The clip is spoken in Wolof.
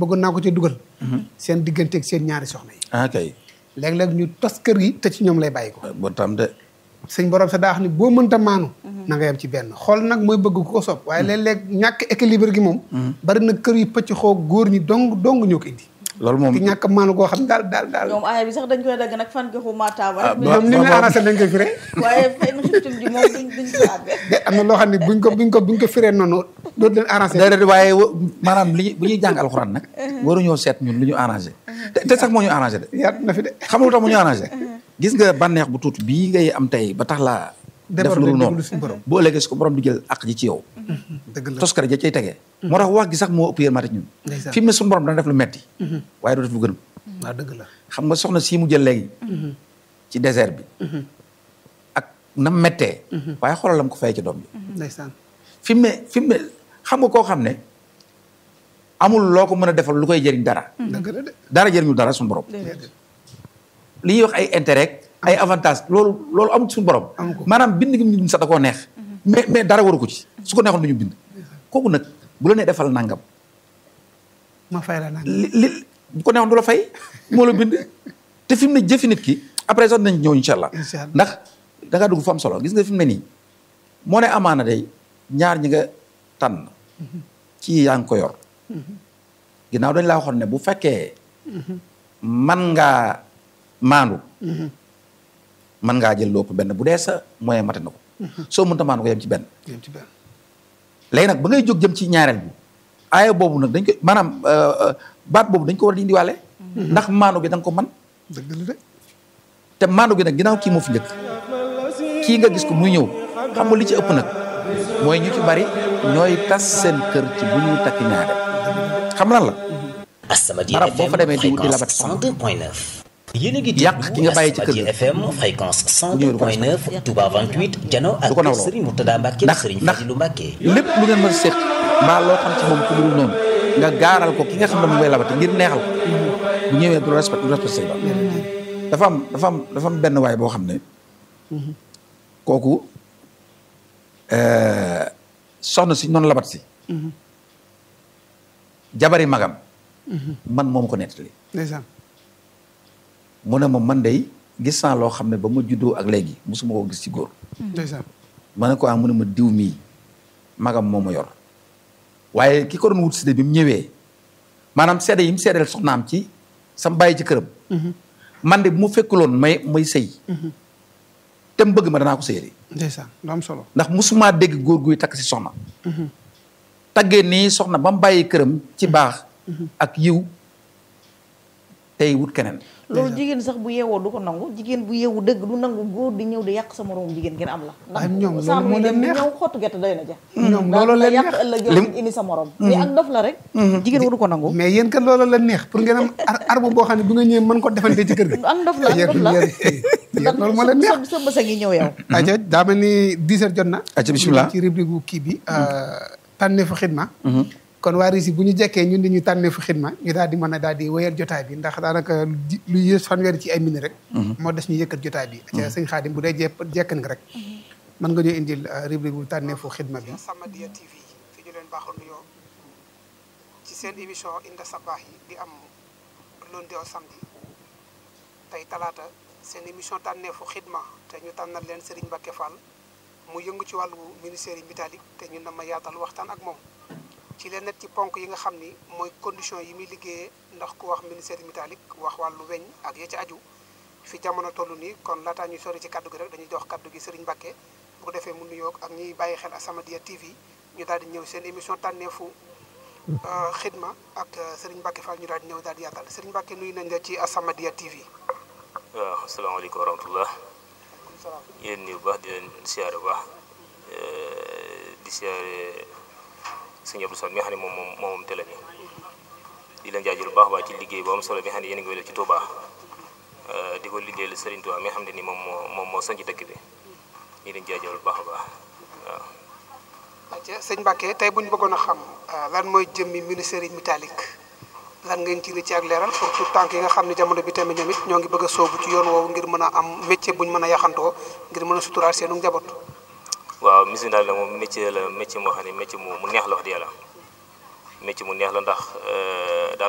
bëggoon naa ko ci dugal seen digganteeg seen ñaari soxna yi ah kay léeg-léeg ñu tas kër gi te ci ñoom lay bàyyi ko bon tam de sëñ borom sa daa wax ni boo mënta maanu na nga yem ci benn xool nag mooy bëgg ku ko sopp waaye léeg-léeg ñàkk équilibre gi moom bari na kër yu pëcc xoo góor ñi dong dong ñoo ko indi loolu moom ki ñàkk maanu goo xam daal daal daal ñoom aaya bi sax dañ koy dagg nag fan ko maataaba rek ñoom ni ñu arrangé nañ koy firee waaye fay na xiftim ji moom duñ duñ ko àgg de am na loo xam ne buñ ko buñ ko buñ ko firee noonu dootu leen arrangé déedéet waaye wa- maanaam li bu ñuy jàng alxuraan nag waruñoo seet ñun lu ñu arrangé te te sax moo ñu arrangé de yaatu na fi de xam nga lu tax mu ñu arrangé gis nga bànneex bu tuuti bii ngay am tey ba tax laa def Déborder lu dul noonu déglu suñu borom. bu ëllëgee su ko borom di jël ak ji ci yow dëgg la toskare ja cay tegee moo tax wax gi sax moo ëpp yërmande ci ñun Ndeysaan. fi mu ne suñu borom dana def lu metti waaye du def lu gën waaw dëgg la xam nga soxna sii mu jël léegi ci désert bi ak nam mettee waaye xoolal lam ko fay ci doom bi ndeysaan fi mu ne fi mu ne xam nga koo xam ne amul loo ko mën a defal lu koy jëriñ dara dëgg la de dara jëriñu dara suñu borom li ñuy wax ay intérêt ay avantage loolu loolu amul suñu borom Amu ko. maanaam bind gi mu bind sax da koo neex mais mais dara waru ko ci su ko neexoon du ñu bind kooku nag bu la nee defal nangam ma fay la naan li li bu ko neexoon du la fay moo la bind te fi mu ne jëfi nit ki après sax nañ ñëw incha allah Incha allah. ndax da ngaa dugg fu am solo gis nga fi mu ne nii moo ne amaana day ñaar ñi nga tànn kii yaa ngi ko yor ginnaaw dañ laa waxoon ne bu fekkee man ngaa maandu man ngaa jël lépp benn bu dee sa moyen mate na ko soo mënta maandu ko yem ci benn yem ci benn léegi nag ba ngay jóg jëm ci ñaareel bi aaya boobu nag dañ ko maanaam euh, euh, baat boobu dañ ko war a di indiwaale ndax maandu gi da nga ko man dëgg la de te maandu gi nag ginnaaw kii moo fi njëkk kii nga gis ko muy ñëw xam nga li ci ëpp nag mooy ñu ci bari ñooy tas seen kër ci bu ñuy takk ñaareel xam lan la Asamadia Barab boo FM fa demee di- di fréquence labat soxna. 102.9 yéen a ngi Yàq ki nga bàyyi ci kër Asamadia ga. FM fréquence ñëwee du ko 102.9 Touba 28 Jano ak Du ko nawloo. Serigne Mourtada Mbacke ndax Serigne ndax Fadilou Mbacke lépp lu ngeen mën a séq mbaa loo xam ci moom ku dul noonu nga gaaral ko ki nga xam ne mu ngay labate ngir neexal ko bu ñëwee du respect du respect say ba dafa am dafa am dafa am benn waay boo xam ne kooku euh, soxna si noonu labat si jabari magam man moom ko nettali ndeysaan mu ne ma man day gis naa loo xam ne ba ma juddoo ak léegi musuma koo gis ci góor ndeysaan ma ne ko ah mu ne ma diw mii magam moo ma yor waaye ki ko doon wut si de bi mu ñëwee maanaam seede yi mu seedeel soxnaam ci sam bàyyi ci këram man de bu ma fekkuloon may may sëy te mu bëgg ma danaa ko sëyee ndeysaan lu am solo ndax musumaa dégg góor guy takk si soxna taggee nii soxna ba mu bàyyi këram ci baax ak yiw tey wut keneen loolu jigéen sax bu yeewoo du ko nangu jigéen bu yeewu dëgg du nangu góor di ñëw di yàq sa moroom jigéen ngeen am la Waaye ñoom loolu sànq moo yi leen dem di neex. ñëw xottu gerte doy na ja ñoom daal loolu la leen yàq neex. ëllëg Lim- yow indi sa morom mais ak dof la rek jigéen waru ko nangu mais yéen kat loolu la neex pour ngeen am ar- arme boo xam ne bu nga ñëwee mën ko defante ci kër gi ak dof la ak dof la yéen loolu moo leen neex sa sa bësa ngi ñëw yow aja daa mel ni 10 heures jot na Aca, bismillah. ci rubrique gu kii bi tànneefu xidma kon waa RISI bu ñu jekkee ñun dañuy tànneefu xidma ñu daal di mën a daal di wéyal jotaay bi ndax daanaka di- lu yées fanweeri ci ay minutes rek moo des ñu yëkkat jotaay bi aca sëñ Xaadim bu dee jepp jekkan nga rek mën nga ñoo indil rubrique bu tànneefu xidma bi Samadiyya TV fi ñu leen baaxoon nuyoo ci seen émission Inda Sabaax yi di am lundi au samedi tey talaata seen émission tànneefu xidma te ñu tànnal leen Serigne Mbacke Fall mu yëngu ci wàllu ministère yi métallique te ñun dama yaatal waxtaan ak moom ci leen net ci ponk yi nga xam ni mooy condition yi muy liggéeyee ndax ku wax ministère yi métallique wax wàllu weñ ak ya ci aju fi jamono toll nii kon laataa ñuy sori ci kaddu gi rek dañuy jox kaddu gi Serigne Mbacke bu ko defee mu nuyoog ak ñiy bàyyi xel As-Samadiyya TV ñu daal di ñëw seen émission tànneefu xidma ak Serigne Mbacke Fall ñu daal di ñëw daal di yaatal Serigne Mbacke nuyu nañ la ci As-Samadiyya TV. waaw asalaamaaleykum wa rahmatullah yéen nii bu baax di leen siyaare bu baax di siyaare sëñ Abdou Sall mi nga xam ne moom moom moom télé bi di leen jaajël bu baax baax ci liggéey bu am solo bi nga xam ne yéen a ngi koy def ci Touba di ko liggéeyal Serigne Touba mi nga xam ne ni moom moo moom moo sanc dëkk bi ñu leen jaajël bu baax a baax waaw aca sëñ Mbacke tey bu ñu bëggoon a xam lan mooy jëmmi ministère yi métallique lan ngeen ci ci ak leeral pour tout tànk yi nga xam ne jamono bi tamit ñoom it ñoo ngi bëgg a soobu ci yoon woowu ngir mën a am métier bu ñu mën a yaxantoo ngir mën a suturaal seenu njaboot. waaw ministère daal la moom métier la métier moo xam ne métier mu mu neex la wax di yàlla métier mu neex la ndax